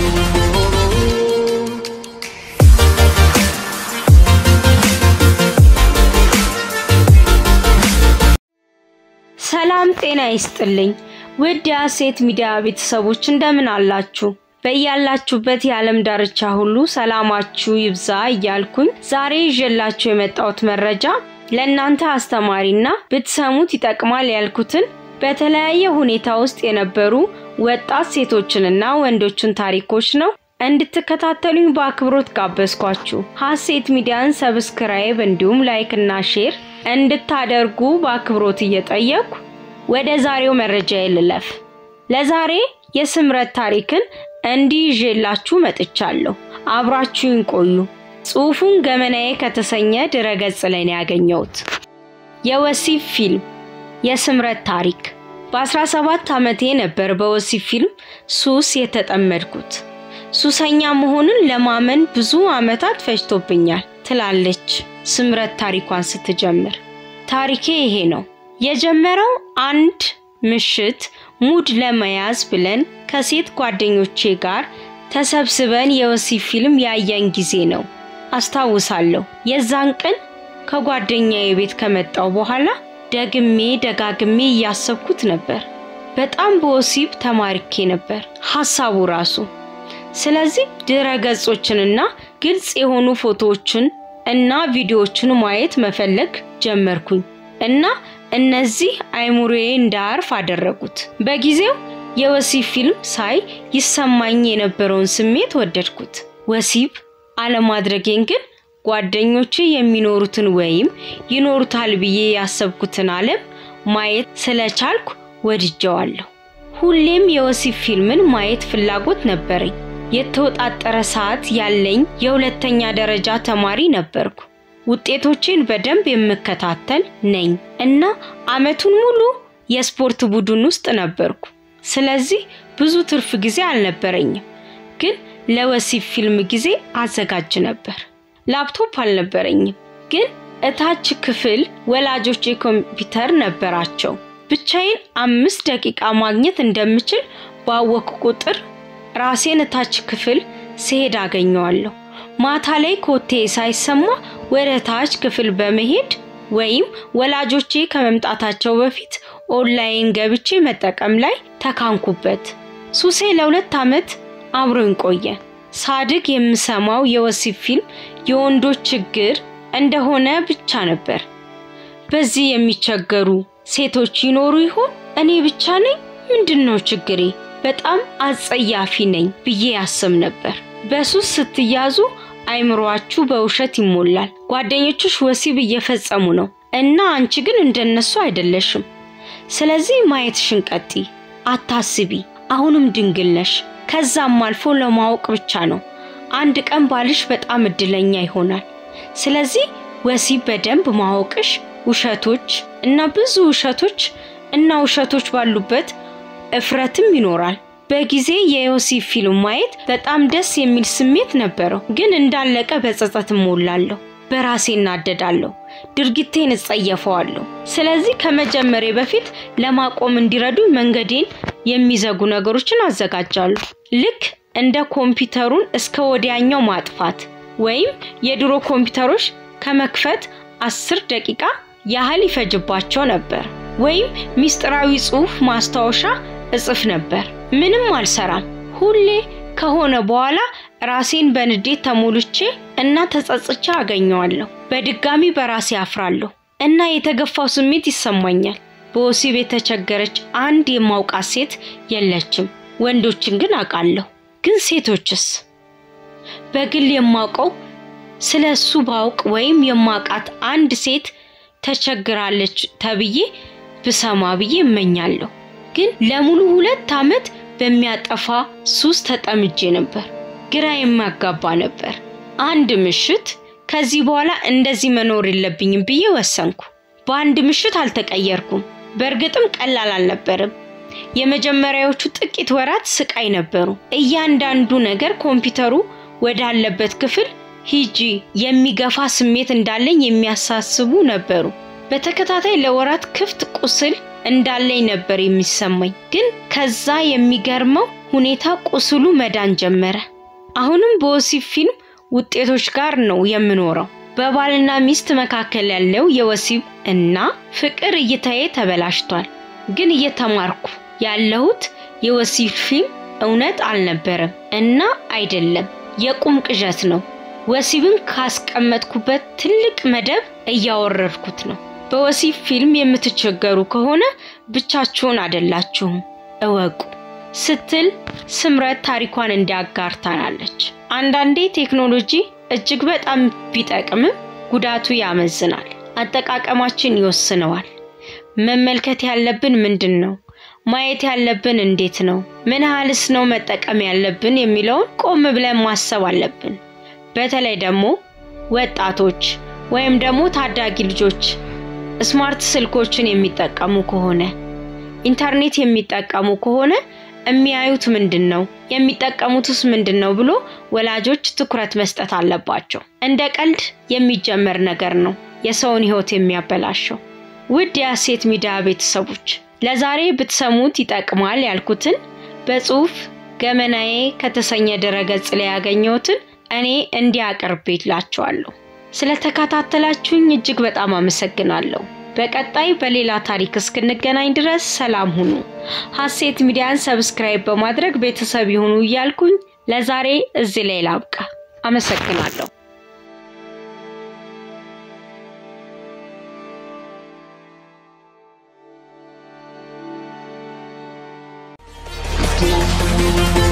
ሰላም ጤና ይስጥልኝ ውድ የሀሴት ሚዲያ ቤተሰቦች እንደምን አላችሁ? በያላችሁበት የዓለም ዳርቻ ሁሉ ሰላማችሁ ይብዛ እያልኩኝ ዛሬ ይዤላችሁ የመጣሁት መረጃ ለእናንተ አስተማሪና ብትሰሙት ይጠቅማል ያልኩትን በተለያየ ሁኔታ ውስጥ የነበሩ ወጣት ሴቶችንና ወንዶችን ታሪኮች ነው። እንድትከታተሉኝ በአክብሮት ጋበዝኳችሁ። ሀሴት ሚዲያን ሰብስክራይብ እንዲሁም ላይክ እና ሼር እንድታደርጉ በአክብሮት እየጠየኩ ወደ ዛሬው መረጃ ልለፍ። ለዛሬ የስምረት ታሪክን እንዲህ ይዤላችሁ መጥቻለሁ። አብራችሁን ቆዩ። ጽሑፉን ገመናዬ ከተሰኘ ድረገጽ ላይ ነው ያገኘሁት። የወሲብ ፊልም የስምረት ታሪክ። በ17 ዓመቴ ነበር በወሲብ ፊልም ሱስ የተጠመድኩት። ሱሰኛ መሆኑን ለማመን ብዙ ዓመታት ፈጅቶብኛል ትላለች ስምረት ታሪኳን ስትጀምር። ታሪኬ ይሄ ነው። የጀመረው አንድ ምሽት ሙድ ለመያዝ ብለን ከሴት ጓደኞቼ ጋር ተሰብስበን የወሲብ ፊልም ያየን ጊዜ ነው አስታውሳለሁ። የዛን ቀን ከጓደኛዬ ቤት ከመጣው በኋላ ደግሜ ደጋግሜ እያሰብኩት ነበር። በጣም በወሲብ ተማርኬ ነበር ሐሳቡ ራሱ። ስለዚህ ድረ ገጾችንና ግልጽ የሆኑ ፎቶዎችን እና ቪዲዮዎችን ማየት መፈለግ ጀመርኩኝ እና እነዚህ አይሙሬ እንዳያርፍ አደረጉት። በጊዜው የወሲብ ፊልም ሳይ ይሰማኝ የነበረውን ስሜት ወደድኩት። ወሲብ አለማድረጌን ግን ጓደኞቼ የሚኖሩትን ወይም ይኖሩታል ብዬ ያሰብኩትን ዓለም ማየት ስለቻልኩ ወድጀዋለሁ። ሁሌም የወሲብ ፊልምን ማየት ፍላጎት ነበረኝ። የተወጣጠረ ሰዓት ያለኝ የሁለተኛ ደረጃ ተማሪ ነበርኩ። ውጤቶቼን በደንብ የምከታተል ነኝ እና ዓመቱን ሙሉ የስፖርት ቡድን ውስጥ ነበርኩ። ስለዚህ ብዙ ትርፍ ጊዜ አልነበረኝም፣ ግን ለወሲብ ፊልም ጊዜ አዘጋጅ ነበር። ላፕቶፕ አልነበረኝም፣ ግን እታች ክፍል ወላጆቼ ኮምፒውተር ነበራቸው። ብቻዬን አምስት ደቂቃ ማግኘት እንደምችል ባወቅኩ ቁጥር ራሴን እታች ክፍል ስሄድ አገኘዋለሁ። ማታ ላይ ኮቴ ሳይሰማ ወደ ታች ክፍል በመሄድ ወይም ወላጆቼ ከመምጣታቸው በፊት ኦንላይን ገብቼ መጠቀም ላይ ተካንኩበት። ሱሴ ለሁለት ዓመት አብሮኝ ቆየ። ሳድግ የምሰማው የወሲብ ፊልም የወንዶች ችግር እንደሆነ ብቻ ነበር። በዚህ የሚቸገሩ ሴቶች ይኖሩ ይሆን? እኔ ብቻ ነኝ? ምንድን ነው ችግሬ? በጣም አጸያፊ ነኝ ብዬ ያስብ ነበር። በሱስ ስትያዙ አይምሯችሁ በውሸት ይሞላል። ጓደኞችሽ ወሲብ እየፈጸሙ ነው እና አንቺ ግን እንደነሱ አይደለሽም። ስለዚህ ማየትሽን ቀጥይ፣ አታስቢ። አሁንም ድንግል ነሽ። ከዛም አልፎ ለማወቅ ብቻ ነው። አንድ ቀን ባልሽ በጣም እድለኛ ይሆናል። ስለዚህ ወሲብ በደንብ ማወቅሽ ውሸቶች እና ብዙ ውሸቶች እና ውሸቶች ባሉበት እፍረትም ይኖራል። በጊዜ የዮሲብ ፊልም ማየት በጣም ደስ የሚል ስሜት ነበረው፣ ግን እንዳለቀ በጸጸት እሞላለሁ። በራሴ እናደዳለሁ፣ ድርጊቴን እጸየፈዋለሁ። ስለዚህ ከመጀመሬ በፊት ለማቆም እንዲረዱኝ መንገዴን የሚዘጉ ነገሮችን አዘጋጃለሁ። ልክ እንደ ኮምፒውተሩን እስከ ወዲያኛው ማጥፋት ወይም የድሮ ኮምፒውተሮች ከመክፈት አስር ደቂቃ ያህል ይፈጅባቸው ነበር። ወይም ሚስጥራዊ ጽሑፍ ማስታወሻ እጽፍ ነበር። ምንም አልሰራም። ሁሌ ከሆነ በኋላ ራሴን በንዴት ተሞልቼ እና ተጸጽቼ አገኘዋለሁ። በድጋሚ በራሴ አፍራለሁ እና የተገፋው ስሜት ይሰማኛል። በወሲብ የተቸገረች አንድ የማውቃት ሴት የለችም። ወንዶችን ግን አውቃለሁ። ግን ሴቶችስ? በግል የማውቀው ስለ እሱ ባውቅ ወይም የማውቃት አንድ ሴት ተቸግራለች ተብዬ ብሰማ ብዬ እመኛለሁ። ግን ለሙሉ ሁለት ዓመት በሚያጠፋ ሱስ ተጠምጄ ነበር። ግራ የሚያጋባ ነበር። አንድ ምሽት ከዚህ በኋላ እንደዚህ መኖር የለብኝም ብዬ ወሰንኩ። በአንድ ምሽት አልተቀየርኩም። በእርግጥም ቀላል አልነበርም። የመጀመሪያዎቹ ጥቂት ወራት ስቃይ ነበሩ። እያንዳንዱ ነገር ኮምፒውተሩ ወዳለበት ክፍል ሂጂ የሚገፋ ስሜት እንዳለኝ የሚያሳስቡ ነበሩ። በተከታታይ ለወራት ክፍት ቁስል እንዳለኝ ነበር የሚሰማኝ። ግን ከዛ የሚገርመው ሁኔታ ቁስሉ መዳን ጀመረ። አሁንም በወሲብ ፊልም ውጤቶች ጋር ነው የምኖረው። በባልና ሚስት መካከል ያለው የወሲብ እና ፍቅር እይታዬ ተበላሽቷል። ግን እየተማርኩ ያለሁት የወሲብ ፊልም እውነት አልነበረም እና አይደለም፣ የቁም ቅዠት ነው። ወሲብን ካስቀመጥኩበት ትልቅ መደብ እያወረድኩት ነው። በወሲብ ፊልም የምትቸገሩ ከሆነ ብቻችሁን አይደላችሁም እወቁ ስትል ስምረት ታሪኳን እንዲያጋርታናለች። አንዳንዴ ቴክኖሎጂ እጅግ በጣም ቢጠቅምም ጉዳቱ ያመዝናል፣ አጠቃቀማችን ይወስነዋል። መመልከት ያለብን ምንድን ነው? ማየት ያለብን እንዴት ነው? ምን ያህልስ ነው መጠቀም ያለብን የሚለውን ቆም ብለን ማሰብ አለብን። በተለይ ደግሞ ወጣቶች ወይም ደግሞ ታዳጊ ልጆች ስማርት ስልኮችን የሚጠቀሙ ከሆነ ኢንተርኔት የሚጠቀሙ ከሆነ የሚያዩት ምንድን ነው የሚጠቀሙትስ ምንድን ነው ብሎ ወላጆች ትኩረት መስጠት አለባቸው። እንደ ቀልድ የሚጀመር ነገር ነው የሰውን ሕይወት የሚያበላሸው። ውድ የሀሴት ሚዲያ ቤተሰቦች ለዛሬ ብትሰሙት ይጠቅማል ያልኩትን በጽሁፍ ገመናዬ ከተሰኘ ድረገጽ ላይ ያገኘሁትን እኔ እንዲያቀርብላችኋለሁ። ስለተከታተላችሁኝ እጅግ በጣም አመሰግናለሁ። በቀጣይ በሌላ ታሪክ እስክንገናኝ ድረስ ሰላም ሁኑ። ሀሴት ሚዲያን ሰብስክራይብ በማድረግ ቤተሰብ ይሁኑ እያልኩኝ ለዛሬ እዚህ ላይ ላብቃ። አመሰግናለሁ። Boom, boom, boom, boom.